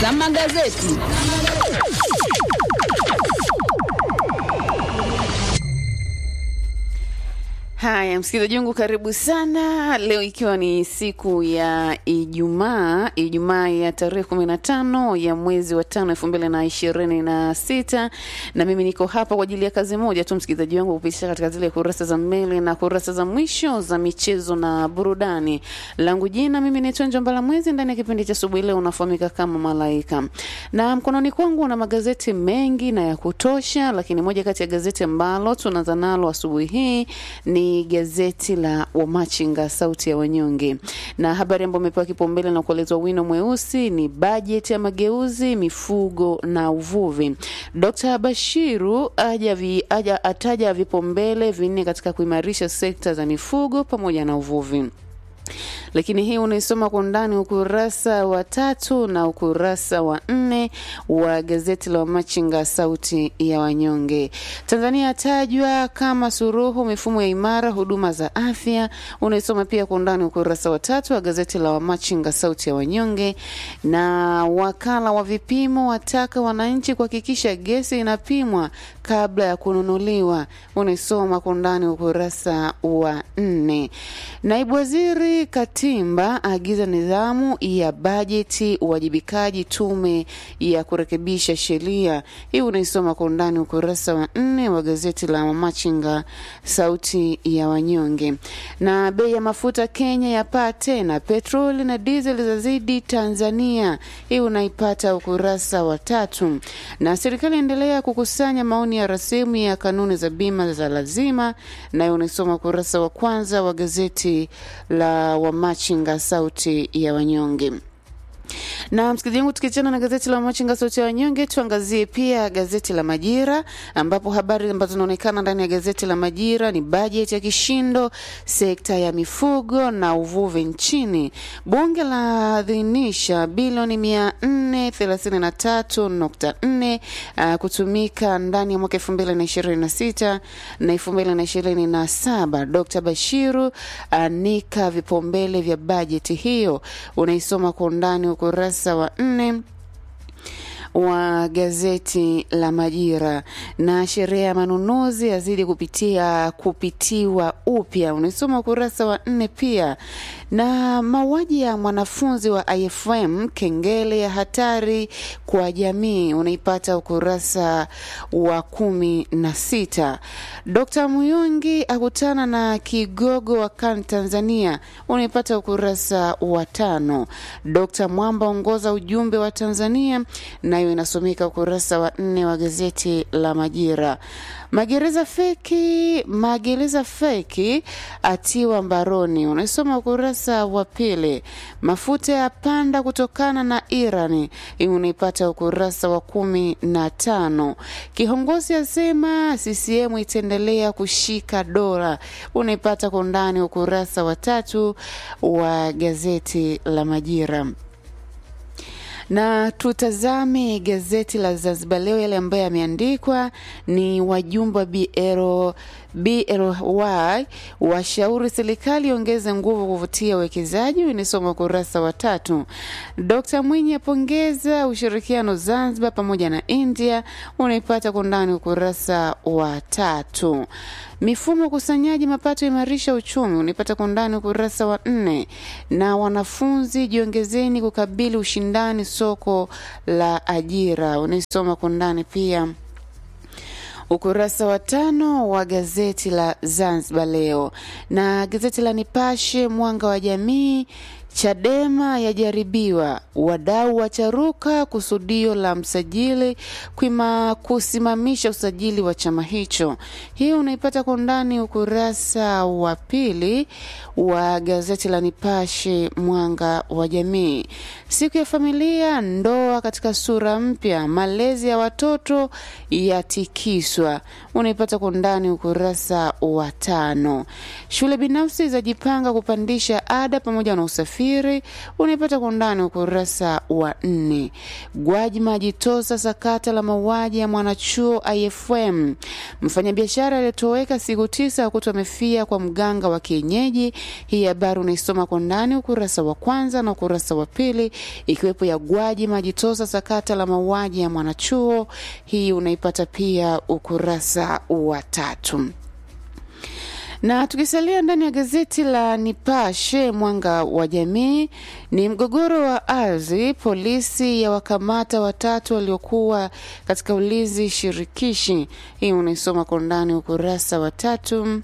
za magazeti. Haya, msikilizaji wangu, karibu sana. Leo ikiwa ni siku ya Ijumaa, Ijumaa ya tarehe kumi na tano ya mwezi wa tano elfu mbili na ishirini na sita na mimi niko hapa kwa ajili ya kazi moja tu, msikilizaji wangu, kupitisha katika zile kurasa za mbele na kurasa za mwisho za michezo na burudani. Langu jina mimi naitwa Njombala Mwezi, ndani ya kipindi cha asubuhi leo unafahamika kama Malaika, na mkononi kwangu na magazeti mengi na ya kutosha, lakini moja kati ya gazeti ambalo tunaanza nalo asubuhi hii ni gazeti la Wamachinga sauti ya wanyonge, na habari ambayo imepewa kipaumbele na kuelezwa wino mweusi ni bajeti ya mageuzi mifugo na uvuvi. Dr. Bashiru aja vi, aja ataja vipaumbele vinne katika kuimarisha sekta za mifugo pamoja na uvuvi lakini hii unaisoma kwa undani ukurasa wa tatu na ukurasa wa nne wa gazeti la Wamachinga sauti ya wanyonge. Tanzania yatajwa kama suruhu mifumo ya imara huduma za afya, unaisoma pia kwa undani ukurasa wa tatu wa gazeti la Wamachinga sauti ya wanyonge. Na wakala wa vipimo wataka wananchi kuhakikisha gesi inapimwa kabla ya kununuliwa, unaisoma kwa undani ukurasa wa nne. Naibu waziri Katimba agiza nidhamu ya bajeti, uwajibikaji tume ya kurekebisha sheria. Hii unaisoma kwa undani ukurasa wa nne wa gazeti la Mamachinga sauti ya wanyonge. Na bei ya mafuta Kenya yapaa tena, petroli na diesel zazidi Tanzania. Hii unaipata ukurasa wa tatu. Na serikali endelea kukusanya maoni ya rasimu ya kanuni za bima za lazima, nayo unaisoma ukurasa wa kwanza wa gazeti la Wamachinga sauti ya wanyonge na msikilizaji wangu, tukiachana na gazeti la Machinga sauti ya wanyonge, tuangazie pia gazeti la Majira, ambapo habari ambazo zinaonekana ndani ya gazeti la Majira ni bajeti ya kishindo, sekta ya mifugo na uvuvi nchini. Bunge laadhinisha bilioni mia nne thelathini na tatu nukta nne uh, kutumika ndani ya mwaka elfu mbili na ishirini na sita na elfu mbili na ishirini na saba. Dr Bashiru anika uh, vipaumbele vya bajeti hiyo, unaisoma kwa undani ukurasa wa nne wa gazeti la Majira. Na sheria ya manunuzi yazidi kupitia kupitiwa upya, unaisoma ukurasa wa nne pia. Na mauaji ya mwanafunzi wa IFM kengele ya hatari kwa jamii, unaipata ukurasa wa kumi na sita. Dkt Muyungi akutana na kigogo wa kan Tanzania, unaipata ukurasa wa tano. Dkt Mwamba ongoza ujumbe wa Tanzania nayo inasomeka ukurasa wa nne wa gazeti la Majira. Magereza feki, magereza feki atiwa mbaroni, unaisoma ukurasa wa pili. Mafuta ya panda kutokana na Irani, hii unaipata ukurasa wa kumi na tano. Kiongozi asema CCM itaendelea kushika dola, unaipata kwa undani ukurasa wa tatu wa gazeti la Majira na tutazame gazeti la Zanzibar Leo, yale ambayo yameandikwa ni wajumbe wa BRO BRY washauri serikali ongeze nguvu kuvutia uwekezaji. Inasoma ukurasa wa tatu. Dkt Mwinyi apongeza ushirikiano Zanzibar pamoja na India, unaipata kwa undani ukurasa wa tatu. Mifumo ukusanyaji mapato imarisha uchumi, unaipata kwa undani ukurasa wa nne. Na wanafunzi jiongezeni kukabili ushindani soko la ajira, unaisoma kwa undani pia ukurasa wa tano wa gazeti la Zanzibar Leo. Na gazeti la Nipashe Mwanga wa Jamii, Chadema yajaribiwa, wadau wacharuka kusudio la msajili kuima kusimamisha usajili wa chama hicho. Hii unaipata kwa undani ukurasa wa pili wa gazeti la Nipashe Mwanga wa Jamii. Siku ya familia, ndoa katika sura mpya, malezi ya watoto yatikiswa, unaipata kwa undani ukurasa wa tano. Shule binafsi zajipanga kupandisha ada pamoja na usafiri usafiri unaipata kwa undani ukurasa wa nne. Gwajima ajitosa sakata la mauaji ya mwanachuo IFM. Mfanyabiashara aliyetoweka siku tisa akutwa amefia kwa mganga wa kienyeji. Hii habari unaisoma kwa ndani ukurasa wa kwanza na ukurasa wa pili, ikiwepo ya Gwajima ajitosa sakata la mauaji ya mwanachuo. Hii unaipata pia ukurasa wa tatu na tukisalia ndani ya gazeti la Nipashe mwanga wa jamii, ni mgogoro wa ardhi. Polisi ya wakamata watatu waliokuwa katika ulinzi shirikishi. Hii unaisoma kwa undani ukurasa wa tatu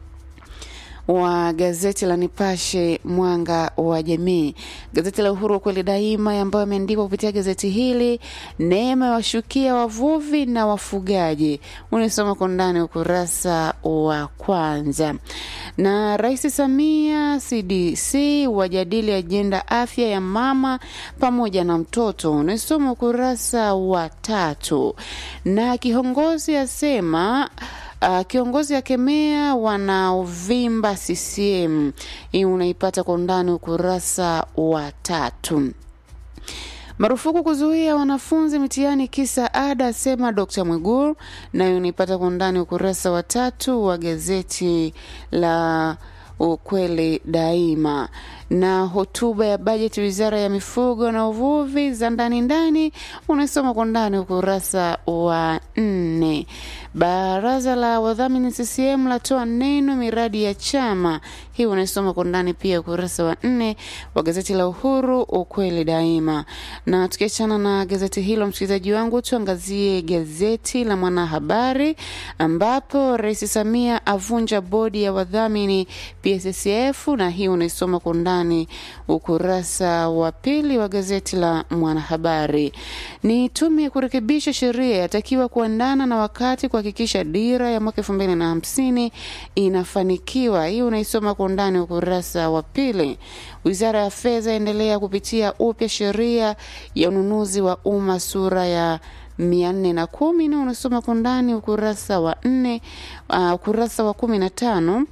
wa gazeti la Nipashe mwanga wa jamii. Gazeti la Uhuru kweli daima, ambayo ameandikwa kupitia gazeti hili, neema ya washukia wavuvi na wafugaji, unaisoma kwa ndani ukurasa wa kwanza. Na Rais Samia CDC wajadili ajenda afya ya mama pamoja na mtoto, unaisoma ukurasa wa tatu. Na kiongozi asema Uh, kiongozi akemea wanaovimba CCM. Hii unaipata kwa undani ukurasa wa tatu. Marufuku kuzuia wanafunzi mitihani kisa ada, asema Dr. Mwigulu, nayo unaipata kwa undani ukurasa wa tatu wa gazeti la ukweli daima na hotuba ya bajeti wizara ya mifugo na uvuvi za ndani ndani unasoma kwa ndani ukurasa wa nne. Baraza la wadhamini CCM latoa neno miradi ya chama, hii unasoma kwa ndani pia ukurasa wa nne wa gazeti la Uhuru ukweli daima. Na tukiachana na gazeti hilo, msikilizaji wangu, tuangazie gazeti la Mwanahabari ambapo Rais Samia avunja bodi ya wadhamini PSSF, na hii unaisoma kwa undani ukurasa wa pili wa gazeti la Mwanahabari. Ni tume ya kurekebisha sheria yatakiwa kuandana na wakati kuhakikisha dira ya mwaka elfu mbili na hamsini inafanikiwa. Hii unaisoma kwa undani ukurasa wa pili. Wizara ya Fedha endelea kupitia upya sheria ya ununuzi wa umma sura ya mia nne na kumi na unasoma kwa ndani ukurasa wa nne, uh, ukurasa wa kumi na tano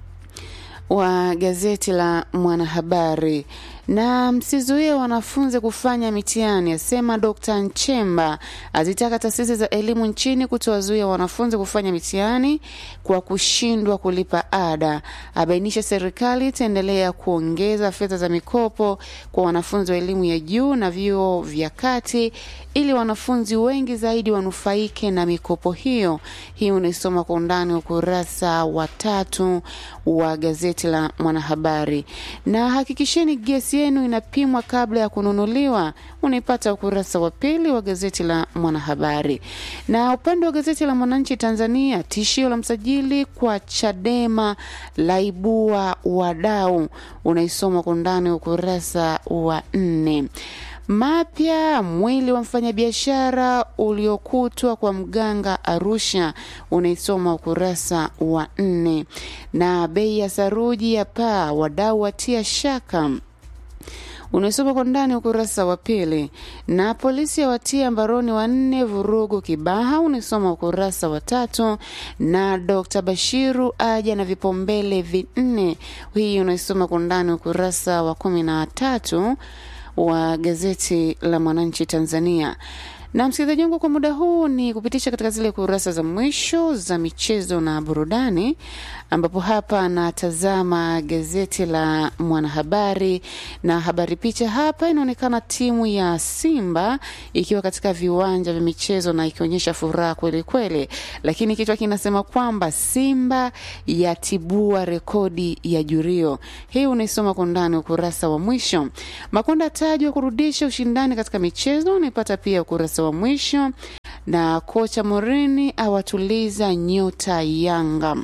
wa gazeti la Mwanahabari. Na msizuie wanafunzi kufanya mitihani, asema Dr. Nchemba. Azitaka taasisi za elimu nchini kutowazuia wanafunzi kufanya mitihani kwa kushindwa kulipa ada. Abainisha serikali itaendelea kuongeza fedha za mikopo kwa wanafunzi wa elimu ya juu na vyuo vya kati ili wanafunzi wengi zaidi wanufaike na mikopo hiyo. Hii unaisoma kwa undani ukurasa wa tatu wa gazeti la Mwanahabari. Na hakikisheni gesi yenu inapimwa kabla ya kununuliwa, unaipata ukurasa wa pili wa gazeti la Mwanahabari. Na upande wa gazeti la Mwananchi Tanzania, tishio la msajili kwa Chadema laibua wadau, unaisoma kwa undani ukurasa wa nne. Mapya mwili wa mfanyabiashara uliokutwa kwa mganga Arusha, unaisoma ukurasa wa nne. Na bei ya saruji ya paa, wadau watia shaka unaisoma kwa ndani ukurasa wa pili. Na polisi yawatia mbaroni wanne vurugu Kibaha, unaisoma ukurasa wa tatu. Na Dr. Bashiru aja na vipaumbele vinne, hii unaisoma kwa ndani ukurasa wa kumi na tatu wa gazeti la Mwananchi Tanzania. Na msikilizaji wangu, kwa muda huu ni kupitisha katika zile kurasa za mwisho za michezo na burudani, ambapo hapa natazama gazeti la Mwanahabari na habari picha hapa inaonekana timu ya Simba ikiwa katika viwanja vya michezo na ikionyesha furaha kweli kweli, lakini kichwa kinasema kwamba Simba yatibua rekodi ya Jurio. Hii unaisoma kwa ndani ukurasa wa mwisho. Makonda tajwa kurudisha ushindani katika michezo, unaipata pia ukurasa wa mwisho, na kocha Morini awatuliza nyota Yanga.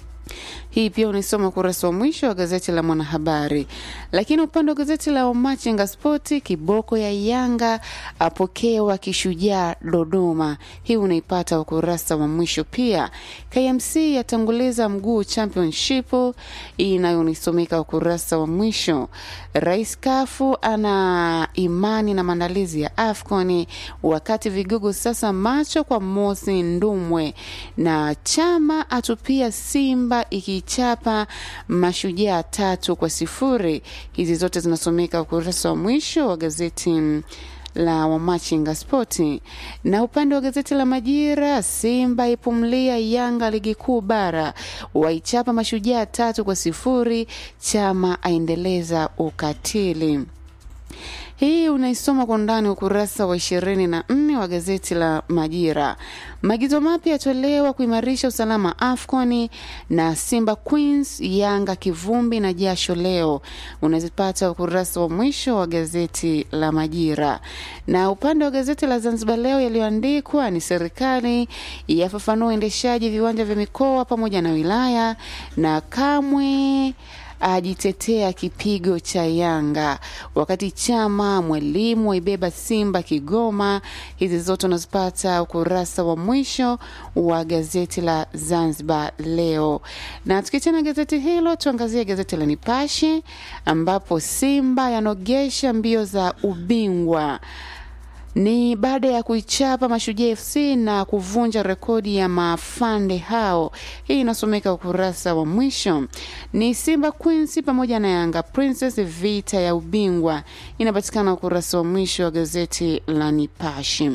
Hii pia unaisoma ukurasa wa mwisho wa gazeti la Mwanahabari. Lakini upande wa gazeti la Wamachinga Spoti, kiboko ya Yanga apokewa kishujaa Dodoma. Hii unaipata ukurasa wa mwisho pia. KMC yatanguliza mguu championship, hii nayo unaisomeka ukurasa wa mwisho. Rais Kafu ana imani na maandalizi ya AFCON, wakati vigogo sasa macho kwa Mosi Ndumwe, na chama atupia Simba iki kuichapa Mashujaa tatu kwa sifuri. Hizi zote zinasomeka ukurasa wa mwisho wa gazeti la Wamachinga Spoti. Na upande wa gazeti la Majira, Simba ipumlia Yanga ligi kuu bara, waichapa Mashujaa tatu kwa sifuri. Chama aendeleza ukatili. Hii unaisoma kwa undani ukurasa wa ishirini na nne wa gazeti la Majira. Maagizo mapya yatolewa kuimarisha usalama AFCON na Simba Queens, Yanga kivumbi na jasho leo, unazipata ukurasa wa mwisho wa gazeti la Majira. Na upande wa gazeti la Zanzibar Leo yaliyoandikwa ni serikali yafafanua uendeshaji viwanja vya mikoa pamoja na wilaya, na kamwe ajitetea kipigo cha Yanga, wakati chama mwalimu waibeba Simba Kigoma. Hizi zote unazipata ukurasa wa mwisho wa gazeti la Zanzibar Leo. Na tukiachana gazeti hilo, tuangazie gazeti la Nipashe ambapo Simba yanogesha mbio za ubingwa ni baada ya kuichapa Mashujaa FC na kuvunja rekodi ya mafande hao. Hii inasomeka ukurasa wa mwisho. Ni Simba Queens pamoja na Yanga Princess, vita ya ubingwa, inapatikana ukurasa wa mwisho wa gazeti la Nipashe.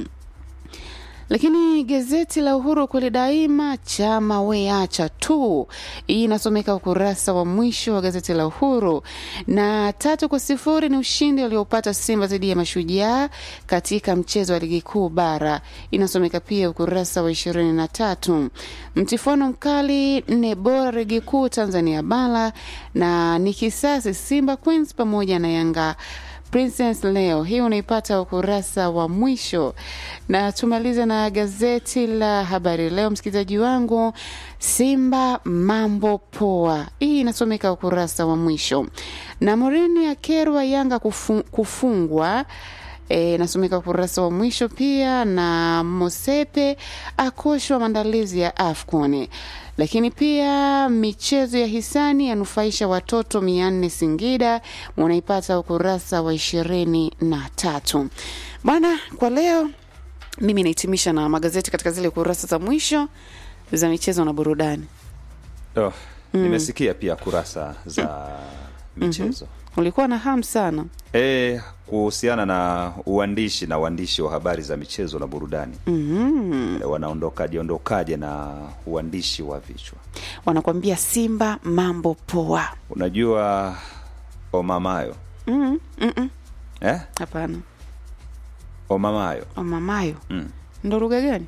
Lakini gazeti la Uhuru kweli daima, chama weacha tu, hii inasomeka ukurasa wa mwisho wa gazeti la Uhuru. Na tatu kwa sifuri ni ushindi waliopata Simba dhidi ya Mashujaa katika mchezo wa ligi kuu bara, inasomeka pia ukurasa wa ishirini na tatu. Mtifuano mkali nne bora ligi kuu Tanzania bara, na ni kisasi Simba Queens pamoja na Yanga Princess leo hii unaipata ukurasa wa mwisho, na tumalize na gazeti la Habari Leo, msikilizaji wangu. Simba mambo poa, hii inasomeka ukurasa wa mwisho, na Morini akerwa Yanga kufu, kufungwa E, nasomeka ukurasa wa mwisho pia, na Mosepe akoshwa maandalizi ya AFCON. Lakini pia michezo ya hisani yanufaisha watoto mia nne Singida, unaipata ukurasa wa ishirini na tatu. Bwana, kwa leo mimi nahitimisha na magazeti katika zile kurasa za mwisho za michezo na burudani. Oh, nimesikia pia kurasa za michezo Ulikuwa na hamu sana e, kuhusiana na uandishi na uandishi wa habari za michezo na burudani mm. e, wanaondokaje ondokaje na uandishi wa vichwa. Wanakwambia Simba mambo poa. Unajua omamayo mm, mm, mm. eh? Hapana, omamayo omamayo mm. ndo lugha gani?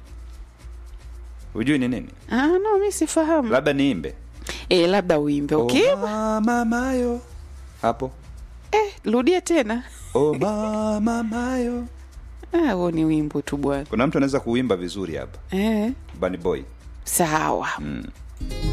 hujui ni nini? Ah, no, mi sifahamu. Labda niimbe E, labda uimbe okay. omamayo hapo Eh, rudia tena. omamayo. Ah, huo ni wimbo tu bwana. Kuna mtu anaweza kuimba vizuri hapa, Eh, Bunny Boy sawa. mm.